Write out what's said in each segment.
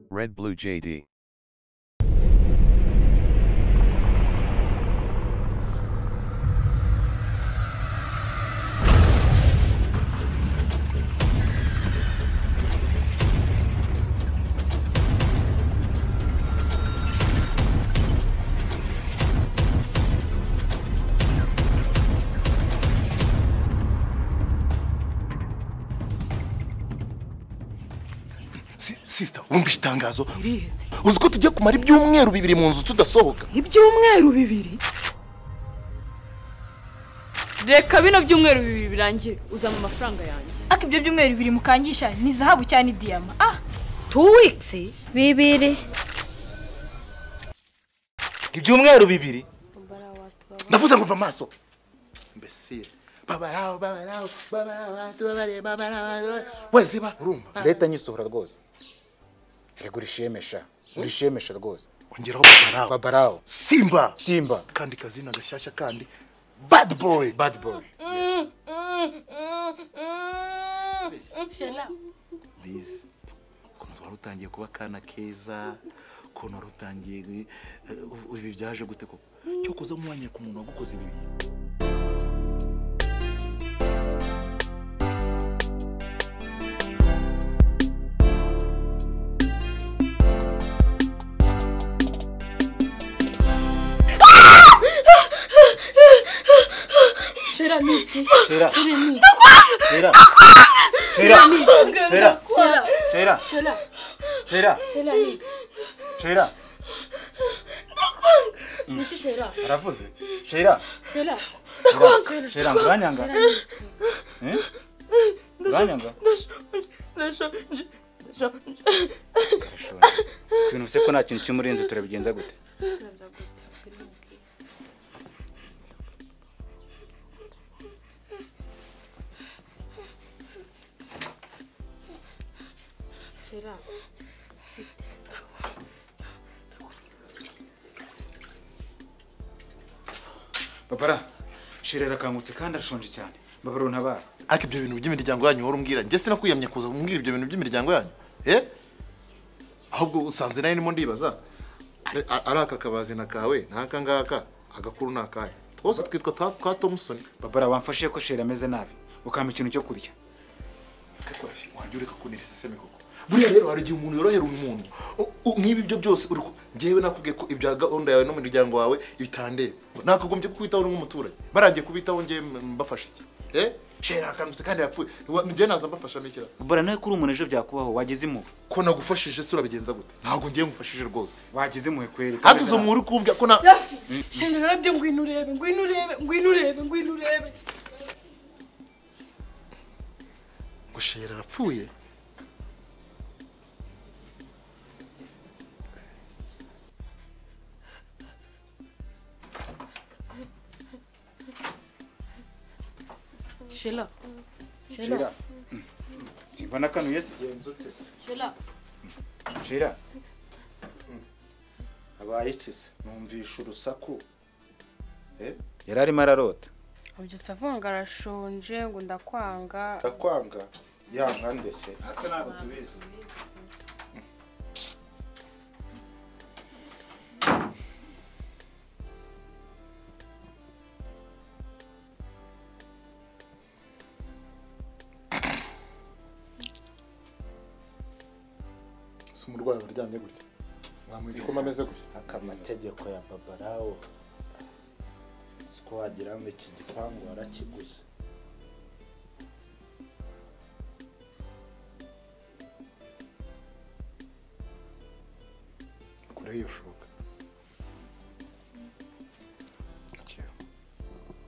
Red Blue JD. Si- sisita wumvise itangazo Iriheze. uzi ko tujya kumara ibyumweru bibiri mu nzu tudasohoka ibyumweru bibiri reka bino byumweru bibiri birangire uzana amafaranga yanjye ariko ibyo byumweru bibiri mukangisha ni zahabu cyangwa ni diyama ah two weeks bibiri ibyumweru bibiri ndavuze ngo va amaso mbese babaraho babaraho babaraho tubabareye babaraho weziba urumva leta nyisohora rwose rego urishemesha urishemesha rwose ongeraho babaraho babarawo simba simba kandi kazina gashyashya kandi bad boy bad boy Liz ukuntu wari utangiye kuba akana keza ukuntu wari utangiye eh, ubu ibi byaje gute koko cyo kuza nkuwanyira ku muntu wagukoze ibi bintu tera tera tera tera tera tera tera aravuze tera tera ngo uranyanga Eh? uranyanga Urashonje. ibintu se ko nta kintu cy'umurinzi turabigenza gute babara shira arakangutse kandi arashonje cyane babara untabara ariko ibyo bintu by'imiryango yanyu wari umbwira njye sinakwiyamye kuza kumbwira ibyo bintu by'imiryango yanyu eh ahubwo usanze nawe ndimo ndibaza ari- a- ari aka kabazina kawe n'aka ngaka agakuru ni akahe twose twitwa twa- twa tomusoni babara wamfashe ko shira ameze nabi ukampa ikintu cyo kurya wajya ureka kunira iseseme koko buriya rero hari igihe umuntu yorohera umuntu U- u- nk'ibi byo byose uri ku- njyewe nakubwiye ko ibya gahunda yawe n'umuryango wawe bitandeba nakagombye kukwitaho uri nk'umuturage barangiye kubitaho njyewe m- mbafasha iki eh shera akangutse kandi yapfuye Wa- njyewe naza mbafasha mikira babara nawe kuri umuntu ejo byakubaho wageze impuhwe ko nagufashije se urabigenza gute ntabwo ngiye ngufashije rwose wageze impuhwe kweri kandi izo muri kumbya ko na rafi sheri rero ngwino urebe ngwino urebe ngwino urebe ngwino urebe ngo shera arapfuye shela shira simba nakanuye se shira abaye itese numvisha urusaku yari arimo ararota abyutse avuga ngo arashonje ngo ndakwanga ndakwanga yanga ndese natwe ntabwo tubizi si umurwayi waryamye gutya mwamuha igikoma ameze gutya aka amategeko ya babarawo siko wagira ngo iki gipangu warakiguze kure iyo shuka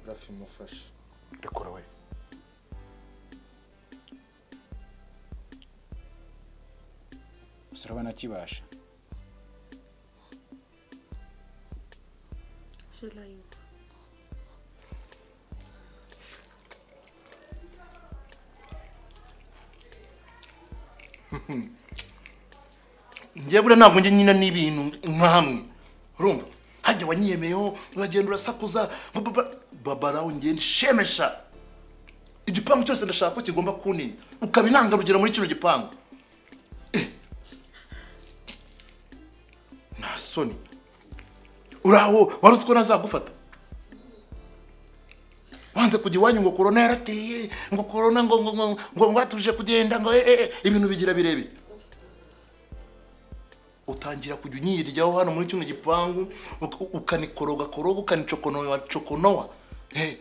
rafi mufashe rekura we gusa urabona kibasha njye buriya ntabwo njye nyina n'ibintu nka hamwe urumva hajya wanyiyemeyeho uragenda urasakuza ba- ba- ba- babaraho njye nshemisha igipangu cyose ndashaka ko kigomba kuntinya ukaba intangarugero muri kino gipangu soni uraho wari uzi ko nazagufata wanze kujya iwanyu ngo korona yarateye ngo korona ngo ngo ngo ngo ngo batuje kugenda ngo eh, eh, eh, ibintu bigira birebire utangira kujya unyiryaho hano muri kino gipangu uka- ukanikoroga koroga ukanicokonowa cokonowa Eh,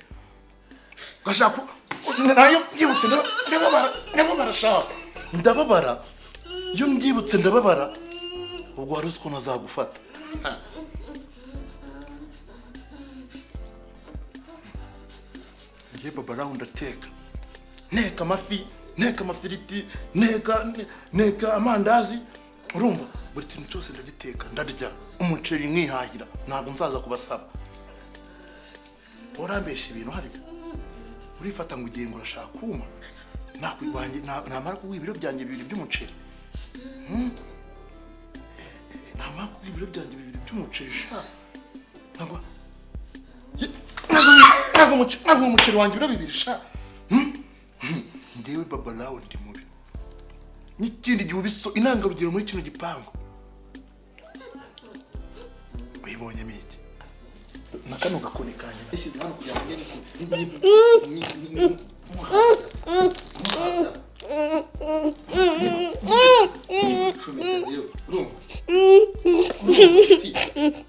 ugashaka u- nayo mbyibutse ndaba- ndababara ndababara shaka ndababara iyo mbyibutse ndababara ubwo wari uzi ko nazagufata njye baba rawundi ateka nteka amafi nteka amafiriti nteka ne- nteka amandazi urumva buri kintu cyose ndagiteka ndarya umuceri nkihahira ntabwo nzaza kubasaba warambesha ibintu harya urifata ngo ugiye ngo urashaka kuma nakurwanye na- namara kuguha ibiro byanjye bibiri by'umuceri Hmm? Eh, eh, namara kuguha ibiro byanjye bibiri by'umuceri sha ntabwo ntabwo umuceri wanjye ibiro bibiri sha Hmm? Hmm. ndewe baba nawe ndi mubi n'ikindi gihe ubiso intangarugero muri kino gipangu uyibonyemo iki na kano gakoni kanjye yashyize hano kugira ngo njye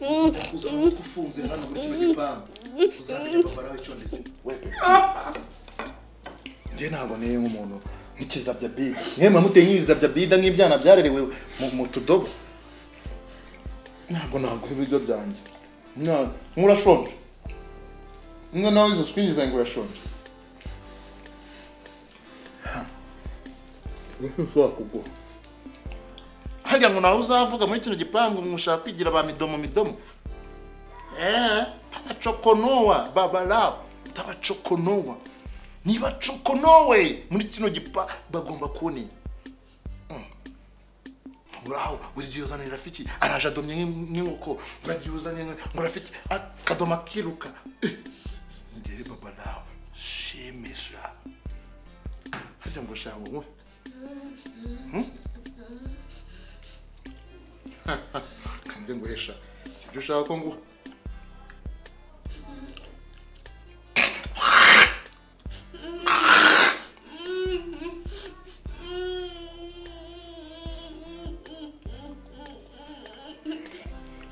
ufunze hano muri kino gipangu uzamenye babara icyo ndicyo njye ntabwo niyo nk'umuntu nk'ikizabyabida mwe muramuteye nk'ibizabyabida nk'ibyana byarerewe mu- mu tudobo ntabwo naguha ibiryo byanjye ntabwo murashonje mwe nawe izo swingi zanjye urashonje ushobora kugura harya ngo nawe uzavuga muri kino gipangu ngo ushaka kwigira ba midomo midomo eee tabacokonowa babarabu tabacokonowa niba cokonowe muri kino gipa bagomba kuboneye uraho buri gihe uzanira rafiki araje adomye nk'in- nk'inkoko uragiye uzanye nka- ngo rafiki akadoma akiruka Eh, ngere baba nawe shemisha harya ngo ushaka ngo nkuhe kanze nguhesha sibyo ushaka ko nguha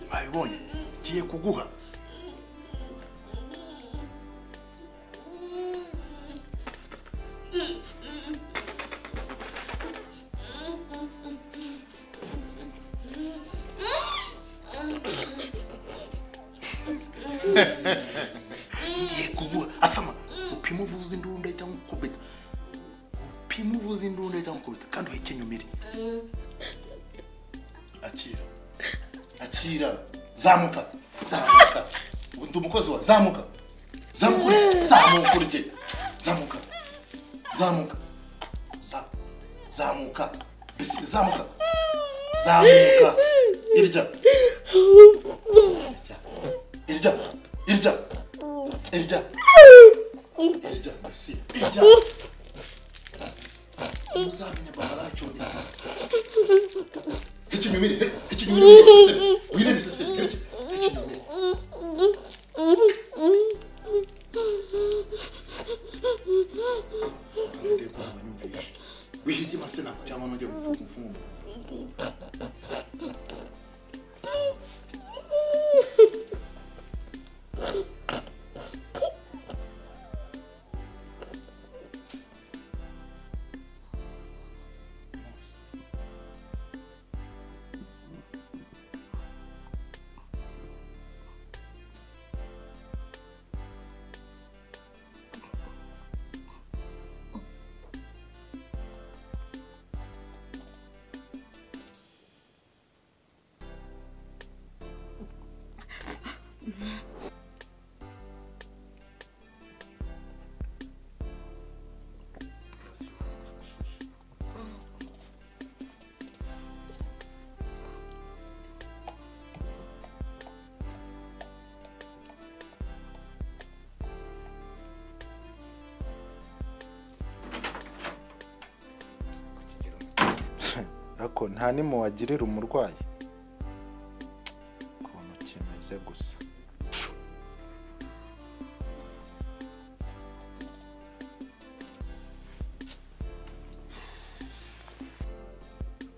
babibonye ngiye kuguha ngiye kuguha asama upima uvuza indunda cyangwa ukubita upima uvuza indunda cyangwa ukubita kandi uhikenyumire akira akira zamuka zamuka ndi umukozi wa zamuka zamuka urye zamuka urye zamuka zamuka Za- zamuka Bisi- zamuka zamuka irya irya irya irya irya Bisi, irya muzamenye bamaracyo irya ikinyumire ikinyumire wibiseseme wibiseseme kereke ikinyumire ngiye kuvuga nyumvishe wihige masina cyangwa nujye mufungura ariko nta n'imwe wagirira umurwayi se gusa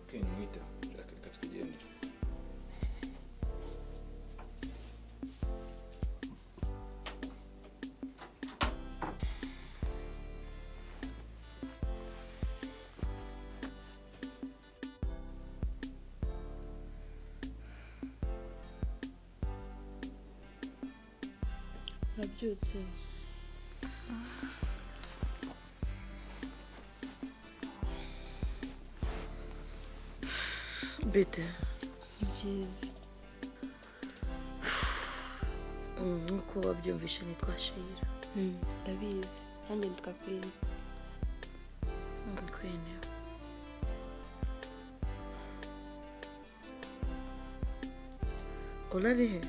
kenwita reka reka twigendere nabyutse bete ni byiza nk'uko wabyumvishe nitwa shira Mm, ndabizi nanjye nitwa kwini kwene urarihe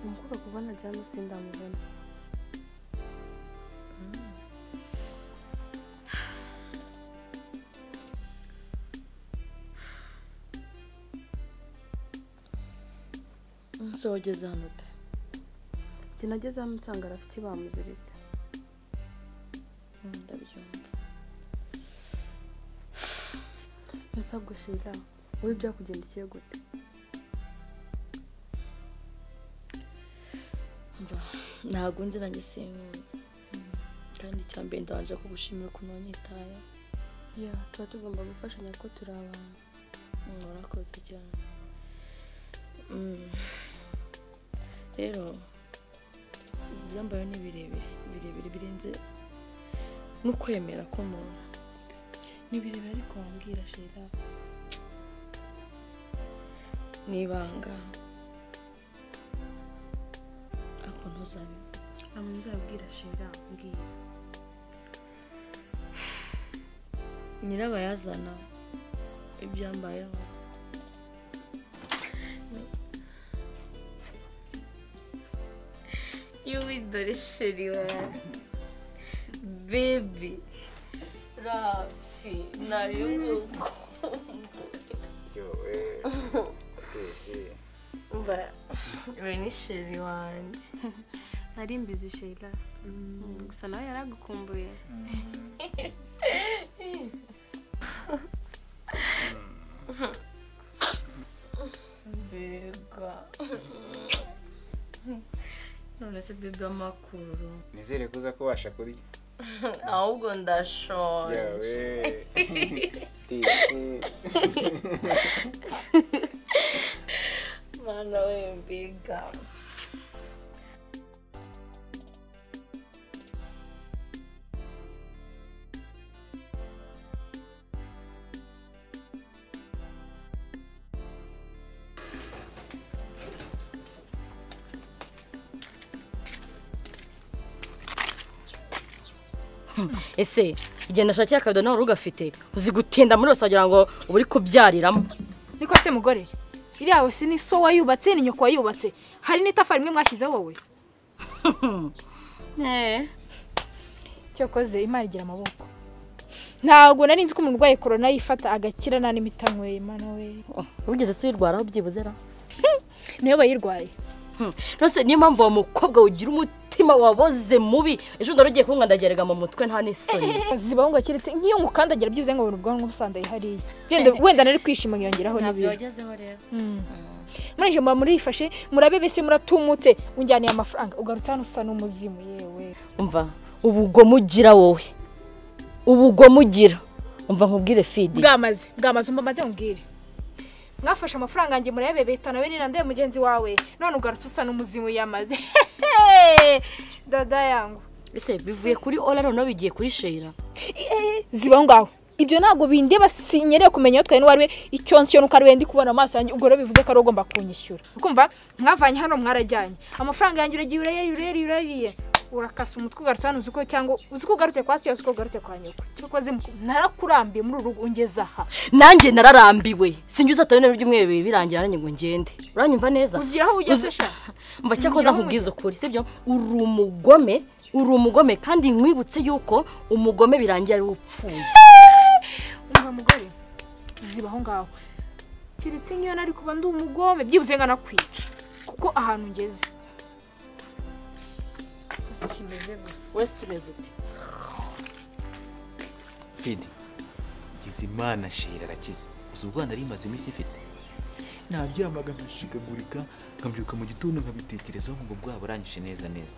umukobwa kubona cyangwa se ndamubona se wageze hano ute njye nageze hano nsanga arafite bamuziritse ndabyumva gusa gushira wowe byakugendekeye gute Mva, ntabwo nzi nanjye sinkuzi kandi icya mbere ndabanje kugushimira ukuntu wanyitayeho ya tuba tugomba gufashanya kuko turi abantu Mm, warakoze cyane Mm. rero ibyambaye ni birebire birebire birenze n'ukwemera k'umuntu ni birebire ariko wambwira shira ni ibanga ariko ntuzabimenya ntabwo nzabwira shira mbwira nyirabayazana ibyambayeho yuwi dore sheri wawe bebi rafi nari yowe atesi mba we ni sheri wanjye nari mbizi shira gusa nawe yaragukumbuye mbega none se bebi amakuru nizere kuza kubasha kurya ahubwo ndashonje yawe tesi Mano, we mbega ese igihe nashakiye akabido nawe ugafite uzi gutinda muri yose wagira ngo uba uri kubyariramo niko se mugore iriya yawe si ni so wayubatse ni nyoko wayubatse hari n'itafari rimwe mwashyizeho wowe cyakoze imana igira amaboko ntabwo nari nzi ko umuntu urwaye korona yifata agakira nta n'imiti anyweye mana we wigeze se uyirwaraho byibuze ra niyo bayirwaye nose niyo mpamvu uwo mukobwa ugira umutima waboze mubi ejo bundi ugiye kumwe ndagerega mu mutwe nta n'isoni zibaho ngo keretse nk'iyo ngukandagira byibuze ngo ubona ubwonko busandaye hariya Wenda- wenda nari kwishima nkiyongeraho n'ibindi wagezeho rero murangije muba murifashe murabe bese muratumutse unjyaniye amafaranga ugarutse hano usa n'umuzimu yewe umva ubugome ugira wowe ubugome ugira umva nkubwire fidi bwamaze bwamaze mba maze nkubwire mwafashe amafaranga yanjye murebe beta nawe ni nande mugenzi wawe none ugarutse usa n'umuzimu yamaze dada yangu ese bivuye kuri ora noneho bigiye kuri sheyira zibaho ngaho ibyo ntabwo bindeba sinyereye kumenya utwaye n'uwari we icyo ncyo nuko ari we ndi kubona amaso yanjye ubwo rero bivuze ko ari wowe ugomba kunyishyura ukumva mwavanye hano mwarajyanye amafaranga yanjye uragiye urayariye urayariye urayariye urakasa umutwe ugarutse hano uzi ko cyangwa uzi ko ugarutse kwa so uzi ko ugarutse kwa nyoko cyakoze narakurambiye muri uru rugo ungeze aha nanjye nararambiwe sinjye uzatawe n'ibyo umwe bibiri birangira nanjye ngo ngende uranyumva neza uzigira aho ugeze Uzi- sha mba cyakoze nkubwiza ukuri sibyo uri umugome uri umugome kandi nkwibutse yuko umugome birangira ari upfuye umva mugore ziba aho ngaho keretse nk'iyo nari kuba ndi umugome byibuze nga nakwica kuko ahantu ngeze kimeze gusa wese umeze uti fidi gize imana shira arakize gusa ubwo nari imaze iminsi ifite nabyamaga nkashikagurika nkabyuka mu gitondo nkabitekerezaho nkumva bwaba burangije neza neza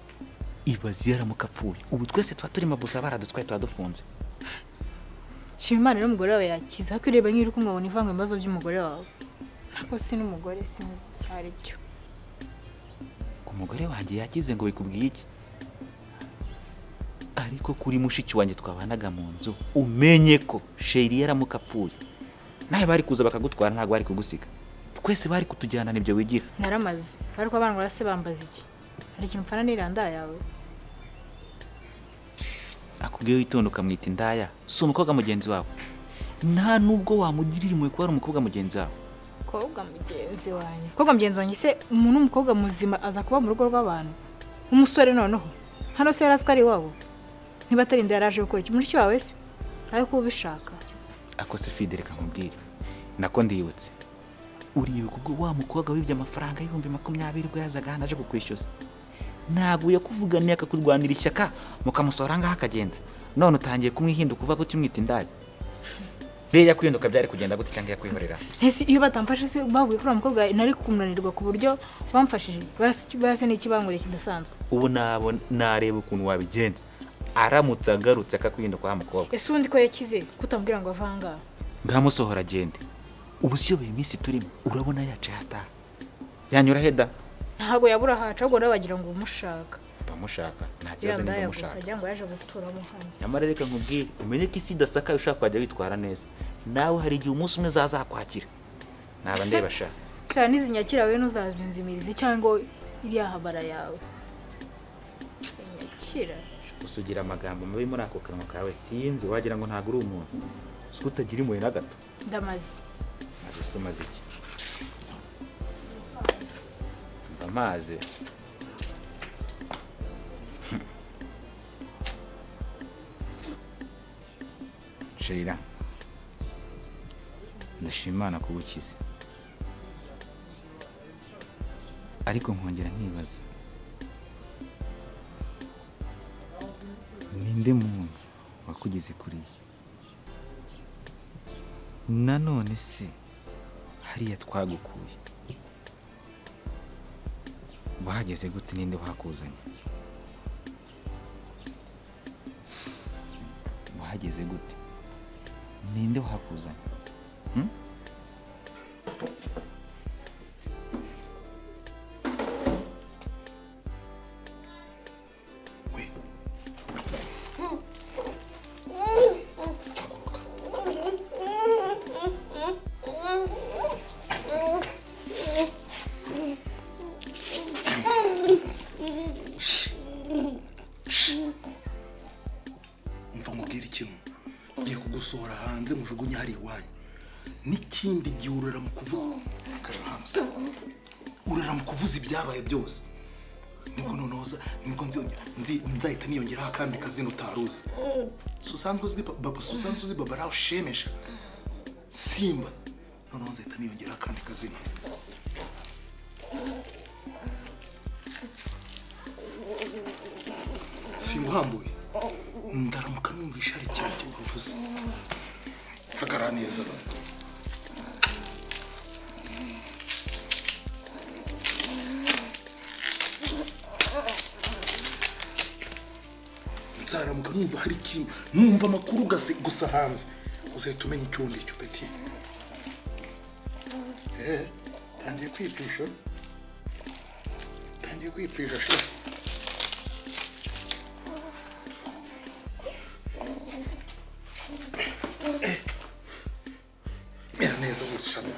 ibaze iyo aramuka apfuye ubu twese tuba turimo gusa baradutwaye tuba dufunze shima imana n'umugore wawe yakize ariko ureba nk'iri kumwabona ivanga ibibazo by'umugore wawe ntabwo si n'umugore sinzi icyo ari cyo umugore wanjye yakize ngo bikubwiye iki ariko kuri mushiki wanjye twabanaga mu nzu umenye ko sheri yaramuka apfuye nawe bari kuza bakagutwara ntabwo bari kugusiga twese bari kutujyana nibyo wigira naramaze ariko abana barase bambaza iki hari ikintu mpfana n'iranda yawe akubwiye witonda ukamwita indaya si umukobwa mugenzi wawe nta nubwo wamugirira impuhwe kuba ari umukobwa mugenzi wawe mukobwa mugenzi wanjye mukobwa mugenzi wanjye se umuntu w'umukobwa muzima aza kuba mu rugo rw'abantu umusore noneho hano se yari azi ko ari iwabo niba atari inda yaraje gukora iki mushiki wawe se nawe kuba ubishaka akose fide reka nkubwire nako ndiyibutse uribuka ubwo wa mukobwa wibye amafaranga y'ibihumbi makumyabiri ubwo yazaga hano aje kukwishyuza ntabwo yakuvuganiye akakurwanira ishyaka mukamusohora ngaho akagenda none utangiye kumwihinduka uvuga ko ukimwita indaya rero yakwihinduka byari kugenda gute cyangwa yakwihorera ese iyo batamfashe se bavuye kuri uwo mukobwa nari kumunanirwa ku buryo bamfashije barase barase n'iki bankoreye kidasanzwe ubu nabo nareba ukuntu wabigenza aramutse agarutse akakwinduka wa mukobwa ese ubundi ko yakize kutambwira ngo avangaha ngamusohora agende ubu si yo buri minsi turimo urabona yaciye ataha yanyura heda ntabwo yabura ahaca ahubwo rero bagira ngo umushaka bamushaka nta kibazo niba iranda yagusa umushaka agira ngo yaje guturamo hano nyamara reka nkubwire umenye ko isi idasaka ushaka kwajya witwara neza nawe hari igihe umunsi umwe zazakwakira naba ndeba sha cyane n'izinyakira we ntuzazinzimirize cyangwa iriya habara yawe zinyakira gusa ugira amagambo mabi muri ako kanwa kawe sinzi wagira ngo ntabwo uri umuntu uzi ko utagira impuhwe na gato ndamaze maze se umaze iki umva amazi shira ndashima imana kugukiza ariko nkongera nkibaza ninde muntu wakugeze kuriya nanone se hariya twagukuye wahageze gute ninde wahakuzanye wahageze gute ninde wahakuzanye hmm? mva mubwire ikintu ngiye kugusohora hanze mujugunye hari iwanyu n'ikindi gihe urara mu kuvuza Kareba hano se. urara mu kuvuza ibyabaye byose nibwo noneho uza- nibwo nziyongera- nzi- nzahita niyongeraho akandi kazina utari uzi si usanzwe uzi baba si usanzwe uzi baba raho shemisha simba noneho nzahita niyongeraho akandi kazina simba uhambuye ndaramuka numvisha hari ikintu kibuvuze hagarara neza nzaramuka numva hari ikintu numva amakuru gase gusa hanze uzahita umenya icyo ndi cyo peti eh tangiye kwipfisha tangiye kwipfisha shira mera neza gutya shami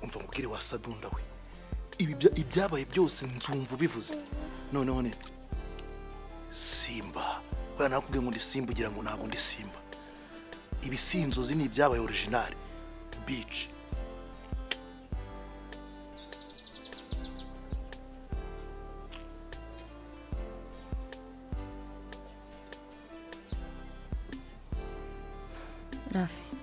umva mubwire wa sadunda we ibi bya- ibyabaye byose nzumva ubivuze noneho ne simba bwana nakubwiye ngo ndi simba ugira ngo ntabwo ndi simba ibi si inzozi ni ibyabaye orijinali bici Rafi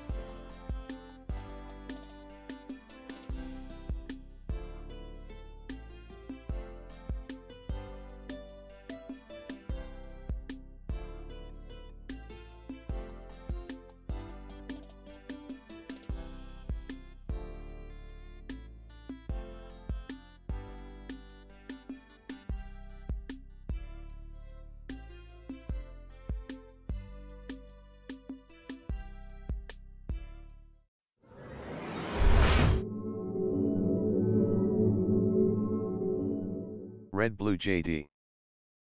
Red Blue JD.